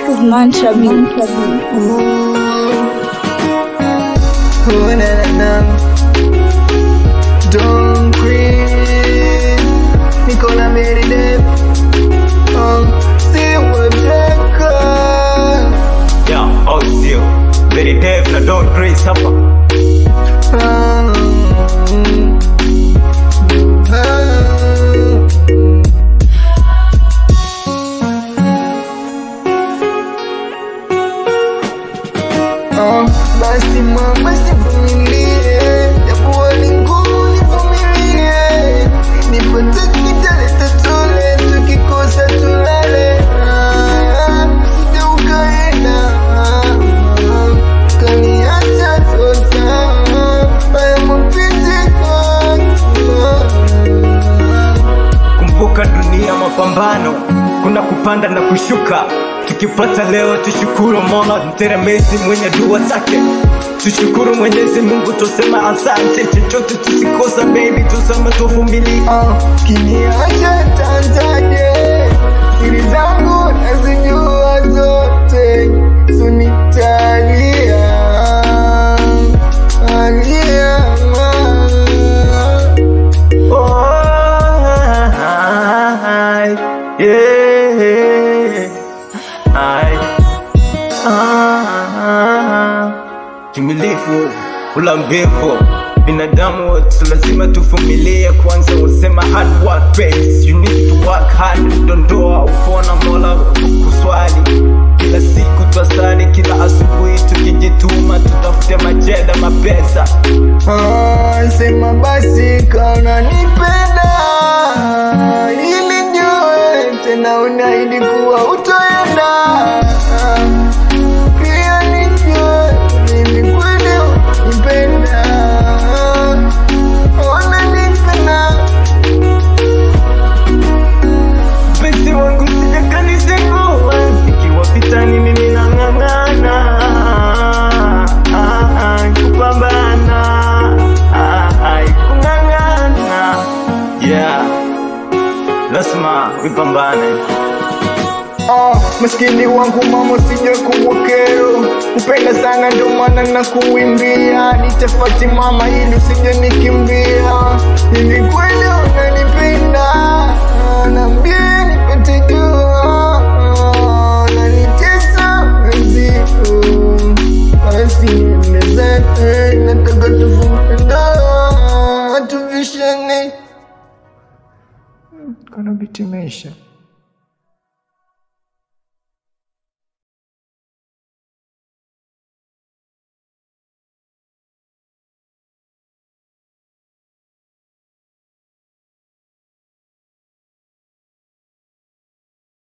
This is Mantra Beats. Oh, na, na, na. Don't quit. Nicola Mary Depp. Oh, see what Yeah, oh still very deaf na don't praise hapa Oh, basi mama sivumilie, japo ni ngumu nivumilie, nipate kitaleta tule, tukikosa tulale, Ah, usije ukaenda, Ah, kaniacha tosa, haya mapenzi kwako. kumbuka dunia mapambano kuna kupanda na kushuka tukipata leo tushukuru mola mteremezi mwenye dua zake tushukuru mwenyezi mungu tusema asante chochote tusikosa baby tusema tuvumilie Ah, kiniacha tanzaje siri zangu nazijua zote sunitalia alia Oh, I, yeah, I, ah, timilifu ulambivu binadamu wote lazima tuvumilie kwanza usema hard work pays you need to work hard dondoa upona mola kuswali kila siku twasali kila asubuhi tukijituma tutafute majeda mapesa Ah, sema basi kaona nipenda ili jue tena unaidi kuwa utoenda pia nijue mimi kweli nipenda ona nipenda mpenzi wangu sijakanisenguwa ikiwa vitani mimi nang'ang'ana Ah, ah, kupambana Ah, ah, kung'ang'ana yeah lazima vipambane Ah, maskini wangu mama sija kuwa kero kupenda sana ndo maana na kuimbia nitafati mama ili usije nikimbia ili kweli unanipenda naambia nipate jua nanitesa mzigo basi niendezete nataka tuvumenda tuvishane kana bitimisha